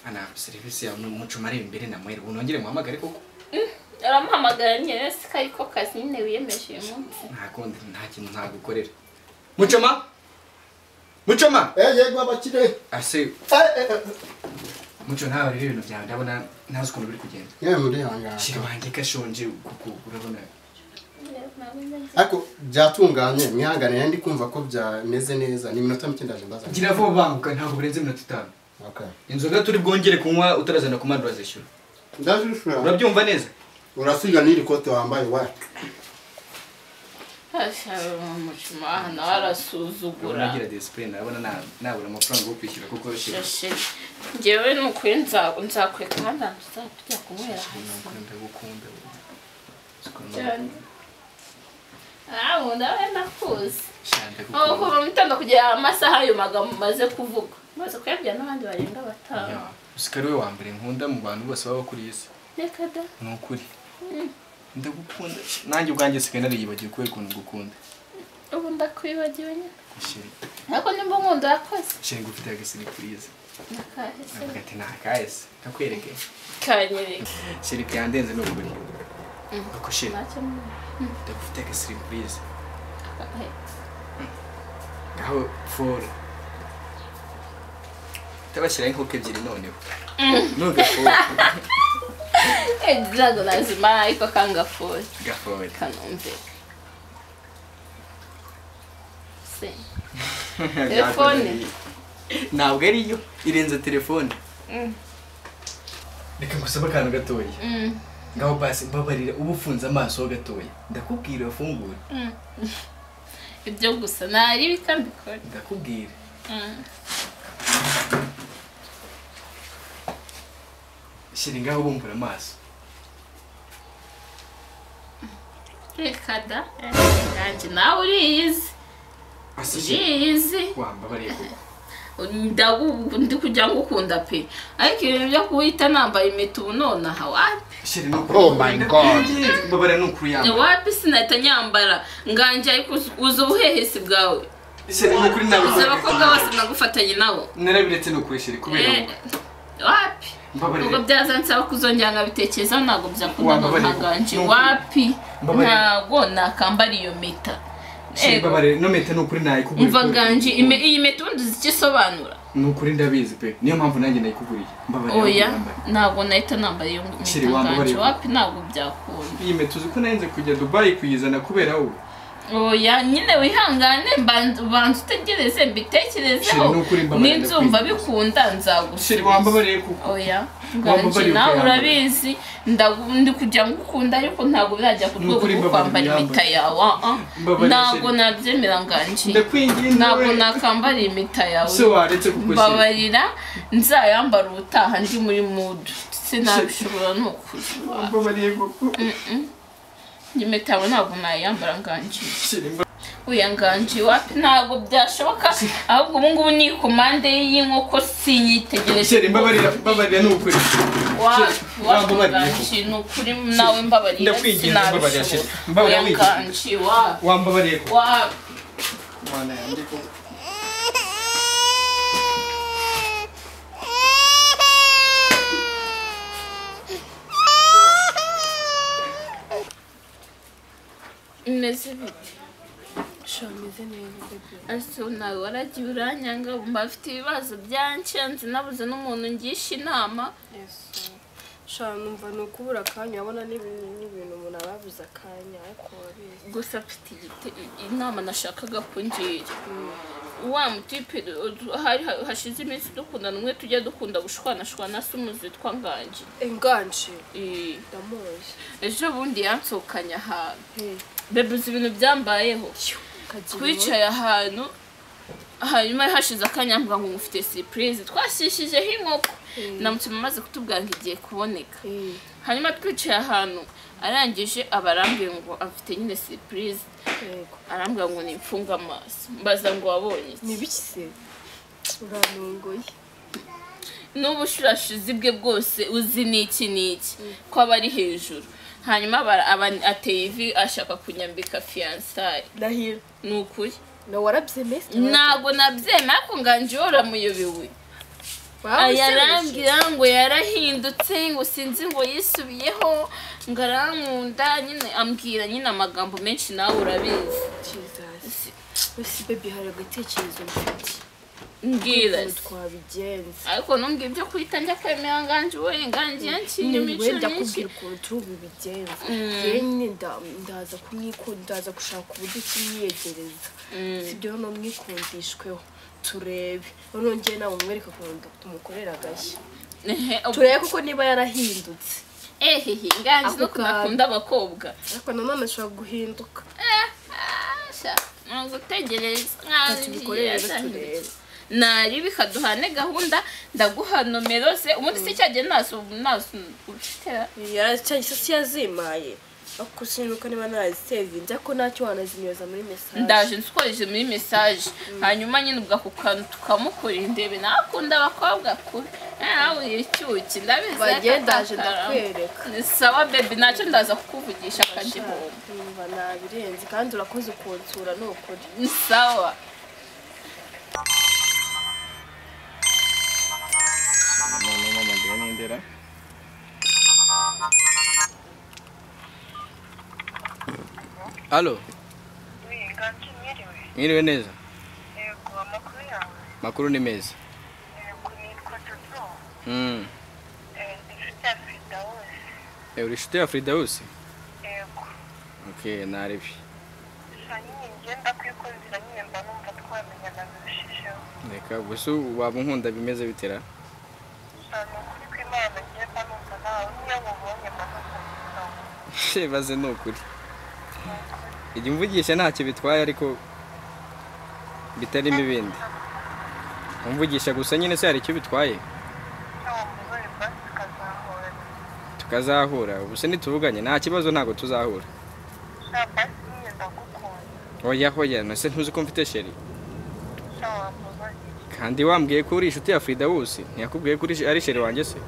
fana serivisi yawe mucumare imbere na mwere unongere muhamagare koko aramuhamagara nyine yose ko ariko kazi nyine wiyemeje uyu munsi ntakundi nta kintu ntagukorera mucoma mucoma Eh, yego abakire. ase Eh, eh, eh. muco ntawe rero ibintu byawe ndabona ntazi ukuntu biri kugenda Yewe murihangana. shyira wanjye gashonje kuko urabona Ariko byatunganye mwihangane nari ndi kumva ko byameze neza ni iminota mike ndaje mbaza. gira vuba banguka ntabwo burenze iminota itanu Okay. inzoga turi bwongere kunywa utarazana ku mandi urazishyura Ndaje ushura. urabyumva neza Urasiga n'iri kote wambaye wa. umucuma aha nawe arasuzugura uragira disipurine urabona na- nabura amafaranga yo kwishyura kuko yashyira shashe ngewe ni ukuri nza- nzakweka ahandi hantu tuzajya kunywera hasi Ndagukunda, ndagukunda. cyane ah ubu ndawe ndakuzi Sha, aho ndagukunda. kuva mu gitondo kugera amasaha ayo magambo maze kuvuga maze kuyabwira n'abandi barenga batanu Ya, Oscar we wa mbere nkunda mu bantu bose baba kuri iyi si reka da ni ukuri ndagukunda nanjye ubwanjye sigaye nariyibagiwe kubera ukuntu ngukunda ubu ndakwibagiwe nyine sheri ariko nimba nkunda yakoze sheri ngufite agasiripurize nakahise avuga ati ntakaese ndakwereke kanyereka sheri byandenze ni ukuri ako sheri ntacyo numva. ndagufite agasiripurize Eh, aho foro utabashyiraho inkoko ebyiri noneho nubwo foro eh drago lazima ariko kangafuye gafore kanumvika se Telefone. ntabwo ariyo irenze telefone Mm. reka ngusabe akantu gatoya Mm, ngaho basi mbabarira uba ufunze amaso ho gatoya ndakubwira ufungure mm. ibyo gusa ntari ibikambikora ndakubwira shyira ngaho bumbura amaso reka da nanjye nawe uriyizi uriyizi wambabariye koko ndagu- ndi kugira ngo ukunda pe ariko ibintu byo kuwita nambaye impeta ubu nonaha wapi shyira ni Oh my God. mbabarira ni ukuri yambaye wapi sinahita nyambara nganjye ariko uzi- uzi ubuhehesi bwawe shyira ni ukuri nawe uzi abakobwa bose nagufatanye nabo narabiretse ni ukuri shyira kubera Eh, wowe. wapi ubwo mbabarira byaza nsaba kuzongera nkabitekerezaho ntabwo byakunda Wambabarira. ntanganje Nukuri. wapi Mbabarira. ntabwo nakambara iyo meta shyira Ego, mbabarira no meta ni ukuri nayikuguriye umva kubera- ganje ime- iyi meta ubundi uzi icyo isobanura ni ukuri ndabizi pe niyo mpamvu nanjye nayikuguriye mbabarira oya wambaye. ntabwo nahita nambara iyo Shiri, meta ganje wambabarira. wapi ntabwo byakunda iyi meta uzi ko narinze kujya dubayi kuyizana kubera wowe oya nyine wihangane mbanza ubanza utegereze Shiri, mbitekerezeho ni ukuri mbabarira ninzumva kwizihiza. bikunda shyira nzagusubiza wambabariye kuko oya Wambabarira nganji nawe ukayambara. urabizi ndagu- ndi kugira ngo ukunda ariko ntabwo birajya ku Ni rwego ukuri rwo mbabarira kwambara impeta uyambare. yawe ah, ah. Mbabarira, ntabwo Sheri. nabyemera nganji ndakwingiye ntabwo nawe nakambara impeta se yawe waretse kuko shyira mbabarira nzayambara ubutaha ndi muri mudu sinabishobora ni ukuri mbabarira kuko impeta yawe ntabwo nayambara nganji shyira uya nganji wapi ntabwo byashoboka ahubwo ubungubu ni komande y'inkoko sinyitegereje Sheri mbabarira mbabarira ni ukuri Wa- Sheri, wambabarira wakanji ni ukuri nawe mbabarira Ndakwiginze, mbabarira, sinabishobora Sheri. Mbabarira, Oya, wiginze. nganji, wa wambabariye kuko wa mwana yanjye kuko imeze bite ese nawe waragiye uranyanga mba afite ibibazo byanshenze nabuze n'umuntu ngisha inama shana numva ni ukubura akanya urabona n'ibintu n'ibintu umuntu aba yabuze akanya ariko wabizi gusa mfite igite- inama nashakaga kungira wa mutipe hari hashize iminsi dukundana umwe tujya dukunda gushwanashwana se umuzi witwa nganji inganje Eh, ndamuzi ejo bundi yansohokanye ahantu Hey, bebe uzi ibintu byambayeho kagira twicaye ahantu hanyuma hashize akanya mvuga ngo mufite surprise twashishijeho inkoko namutima amaze kutubwira ngo igiye kuboneka uwo- Eh, hanyuma twicaye ahantu arangije abarambwira ngo afite nyine surprise yego arambwira ngo nimfunge amaso mbaza ngo wabonye ni iki ibiki se uranongoye n'ubu ushurashize bwe bwose uzi n'iki n'iki ko aba ari hejuru hanyuma aba- aba- ateye ivi ashaka kunyambika fiyansaye ndahira ni ukuri nawe warabyemeye ntabwo nabyemera ko nganji wowe uramuyobewe yarambwira ngo yarahindutse ngo sinzi ngo yisubiyeho ngo arankunda nyine ambwira nyine amagambo menshi nawe urabizi Jesus. Ese baby hari agatekerezo mfite mbwira ukuntu twabigenza ariko nubwo ibyo kwita njya kwemera nganji we nganji yanciye imico wenda myinshi kubwira ukuntu turi bubigenza Mm. rero nyine nda- ndaza kumwikunda ndaza gushaka uburyo kimwiyegereza sibyo no mwikundishweho turebe noneho ngewe nawe umwereka ukuntu tumukorera agashya Ehe, ubwo- turebe kuko niba yarahindutse ehehe nganji Ako nuko kantu. nakunda abakobwa ariko nanone ashobora guhinduka asha ntabwo utegereza tubikorere rero turebe nari bikaduhane gahunda ndaguha nomero ze ubundi si cyagiye nazo nazo ufite cyahise yazimaye ariko sinuka niba narazisevinze ariko ntacyo wanazimyoza muri mesaje ndaje nsukoresheje muri mesaje hanyuma nyine ubwo ako kantu tukamukora indebe nakunda abakobwa kure nawe icyuki ndabizi bagendaje akatakara. ndakwereka Ni sawa bebi nacyo ndaza kukuvugisha akagihomba Numva nabirenze kandi urakoze ukunsura ni ukuri ni sawa noneho mpamagara n'indera Halo, Wiganjye mwiriwe mwiriwe neza. yego amakuru yawe Makuru ni meza. yego nitwa Jojo Mm. Eh, ndi inshuti ya perezida wese Eh, uri inshuti ya Firdausi? yego Okay, narebye. gusa nyine ngenda kwikozera nyine mba numva twamenyana birushijeho Reka gusa waba unkunda bimeze bitera. gusa ni ukuri kw'imana ngiye mba numva nawe niyo mubonye mba numva nitawe Shebaze ni ukuri. Ijya umvugisha ntacyo bitwaye ariko bitarimo ibindi. Umvugisha gusa nyine se hari icyo bitwaye. cyangwa mugore mba tukazahora Tukazahura. Ubuse nituvuganye nta kibazo ntago tuzahura. gusa basi nyine ndagukunda Oya hoya, nase ntuzi ko mfite sheri. cyangwa mugore Kandi wambwiye ko uri inshuti ya Firdausi. Ntiyakubwiye ko uri- ari sheri wanjye se?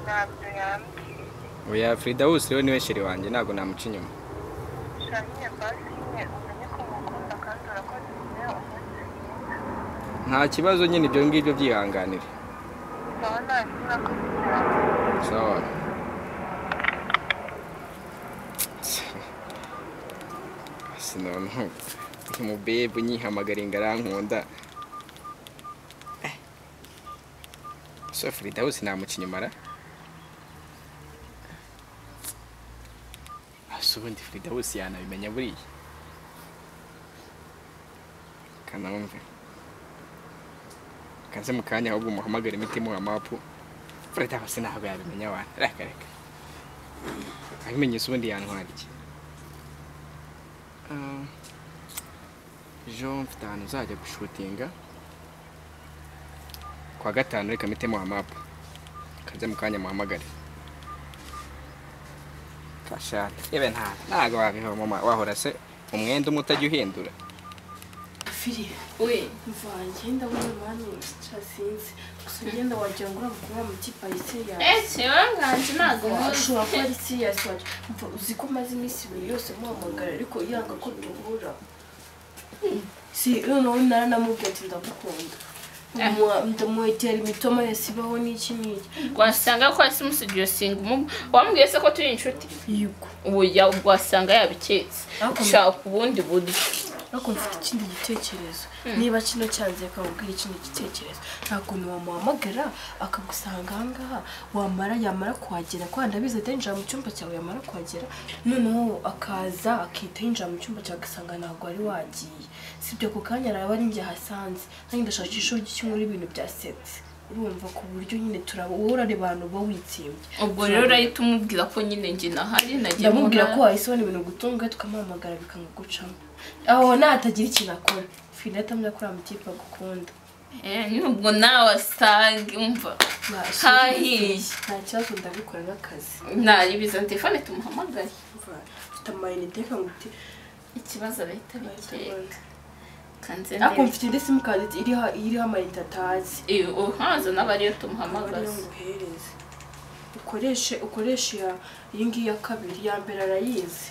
ntabyo yambwiye Oya Firdausi rero niwe sheri wanjye ntago namuca inyuma. gusa nyine basi nyine umenye ko mukunda kandi urakoze nyine umunsi mwiza nta kibazo nyine ibyo ngibyo byihanganire sawa nta kibazo kugira sawa basi noneho uyu mubebe unyihamagara ingarankunda so frida hose namuca inyuma ra ese ubundi frida hose yanabimenya buriya kanawumve kanze mu kanya ahubwo umuhamagare imiti muha mapu Freda hose ntabwo yabimenya abantu reka reka abimenye se ubundi yantwara iki Ah, Jean mfite ahantu uzajya gushutinga kwa gatanu reka mitemo hamapu kanze mu kanya muhamagare kashate yewe nta ntago wabiho mama wahora se umwenda umwe utajya uhindura firi we mva ngenda muri mani cyasinze gusa ngenda wagira ngo uriya mukuru yamuti parisi eh yasi kibanganje ntabwo muzi ashobora kuba ari siriyasi waje mva uzi ko maze iminsi ibiri yose muhamagara ariko yanga ko duhura si noneho naranamubwiye ati ndagukunda Mu- ndamwegera imitoma yose ibaho n'iki n'iki wasanga ko hasi umusigiye singa umubu wambwiye se ko turi inshuti yego ubujya wasanga yabiketse Ariko- shaka ubundi buryo ariko mfite ikindi gitekerezo niba kino cyanze akakubwira ikindi gitekerezo nta kuntu wamuhamagara akagusanga aha ngaha wamara yamara kuhagera kwa ndabizi atinjira mu cyumba cyawe yamara kuhagera noneho akaza akihita yinjira mu cyumba cyawe agasanga ntabwo wari wagiye sibyo ako kanya araba ari njye ahasanze nanjye ndashaka ishuri ry'ikinyura ibintu byasetse urumva ku buryo nyine turaba wowe urareba abantu uba witsimbye ubwo rero urahita umubwira ko nyine njye nahari nagiye ndamubwira ko mubona- wahise ubona ibintu gutunga tukamuhamagara bikanga gucamo aho natagira ikintu akora fina atamenya ko uriya mutipe agukunda Eh, nubwo nawe asange umva Hahiye. nta kibazo ndabikora n'akazi naribiza telefone tumuhamagare mfite amayinite kanga uti ikibazo arahita abikeka kanze ariko mfite indi simukadi iriho iriho amayinite atazi uhaza nawe ariyo ariyo tumuhamagaza nguhereze ukoreshe ukoreshe iya iyi ngiyi ya kabiri iya mbere arayizi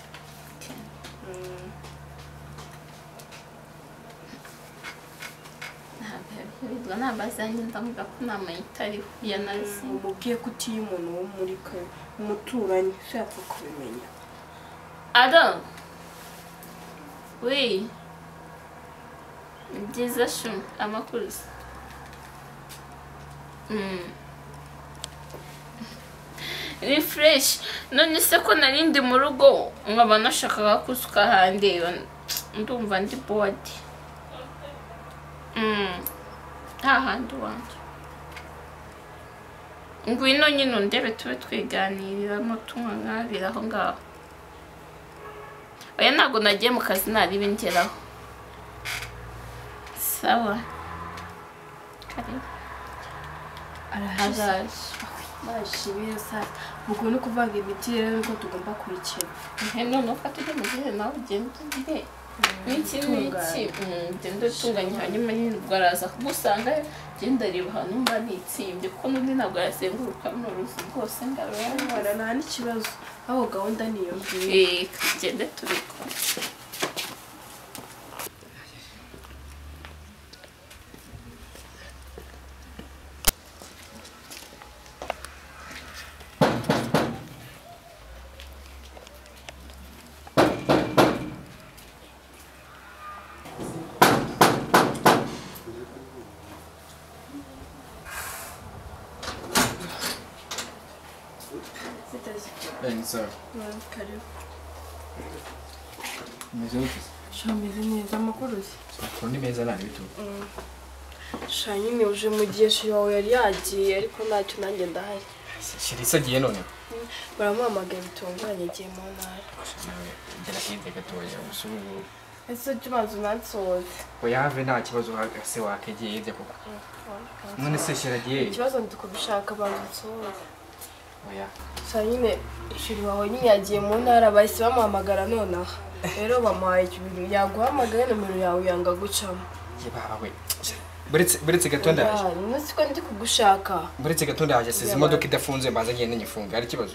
ntabwo Ntabwo nabazanye ndavuga ko inama ye itariho ya nazi umubwiye ko utiye umuntu wo muri ka- umuturanyi so yapfa kubimenya Adam. Oui. Ni byiza shumi amakuru se. Mm. Refresh. None se ko nari ndi mu rugo nkaba nashakaga kusuka handeba ndumva ndi bored. Mm. Nta handi wanjye. Ngwino nyine undebe tube twiganiriramo tunywa nkabira aho ngaho. oya ntabwo nagiye mu kazi ntari bingeraho sawa karibu arahashize araje bashimiye sasa ubwo ni ukuvuga imiti rero niko tugomba kurikira he none ufata ujye mu gihe nawe ugenda ugiye n'iki n'iki Mm, ugenda utunganya hanyuma nyine ubwo araza kugusanga genda reba ahantu mba nitsimbye kuko n'undi ntabwo yazenguruka runo ruzi rwose ngaro Ndabona nta n'ikibazo aho gahunda niyo ngiyo Eh, tugende tubikora zitazikora Ni sawa. karibu Umeze gute? shameze neza amakuru ye Amakuru ni meza nta n'ibitugu. sha nyine uje mu gihe shi wawe yari yagiye ariko ntacyo nanjye ndahari Shira isagiye noneho. baramuhamagara bitunguranye igihe mu ntara Gera hirya gatoya gusa ubu ese ujya ubanza unansohoze uyave nta kibazo wa- se wakegeye hirya koko. None se shira agiye hirya? ikibazo ndi kubishaka banza unsohoze Oya. sha nyine shiri wawe nyine yagiye mu ntara bahise bamuhamagara nonaha rero bamuhaye ibintu yaguhamagaye nomero yawe yanga gucamo Ye baba we. Buretse buretse gato ndaje. Ah, uno siko ndi kugushaka Buretse gato ndaje size imodoka idafunze mbanza ngende nyifunga ari ikibazo.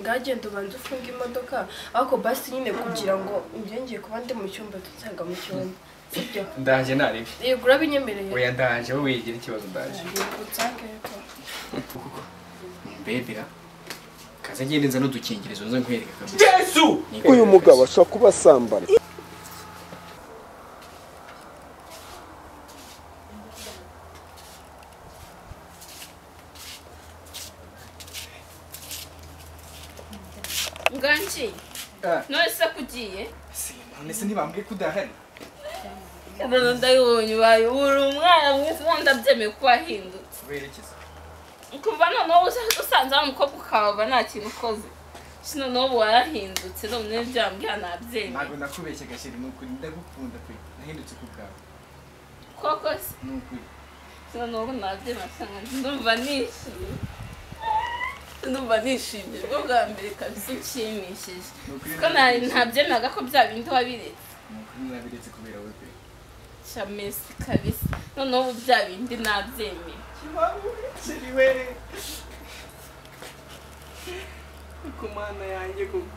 ngagenda ubanza ufunga imodoka ariko basi nyine kugira ngo ngiye kuba ndi mu cyumba tuzaga mu cyumba sibyo Ndaje ntarebe. yego urabinyemereye Oya ndaje wowe wigira ikibazo ndaje. Mbebera. Kaze ngende nza n'udukingirizo nze nkwereka kabisa. Yesu! uyu mugabo ashobora kuba asambana nganji Ah. none se ko ugiye None se ntibambwiye ko udahari? umuntu ndabibonye ubaye uri umwana mwiza ubundi abyemeye ko wahindutse Kubera iki se? ukumva noneho uza- usanze wa mukobwa ukahava nta kintu ukoze Ese noneho ubu warahindutse none byambwiye nabyemeye Ntabwo nakubeshye gashira ni ukuri ndagukunda pe. Nahindutse ku bwawe. koko se Ni ukuri. Ese noneho ubu nabyemeye cyane ndumva nishimye ndumva nishimye bwo bwa mbere kabisa unshimishije Ni ukuri kuko nari ntabyemeraga ko bya bindi wabiretse Ni ukuri nabiretse kubera wowe pe. shamesi kabisa noneho ubu bya bindi nabyemeye Shiri we. Kumana yanjye kuko.